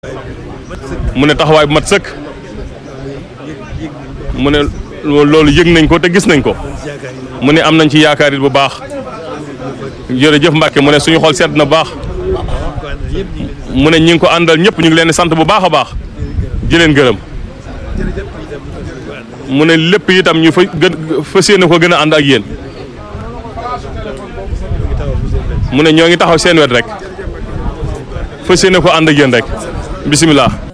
mu ne taxawaay bu mat sëkk mu ne loolu yëg nañ ko te gis nañ ko mu ne am nañ ci yaakaar it bu baax jërëjëf Mbacke mu ne suñu xol sedd na bu baax mu ne ñi ngi ko àndal ñëpp ñu ngi leen di sant bu baax a baax di leen gërëm mu ne lépp itam ñu fa gën fas yéene ko gën a ànd ak yéen mu ne ñoo ngi taxaw seen wet rek fas yéene ko ànd ak yéen rek bisimilah.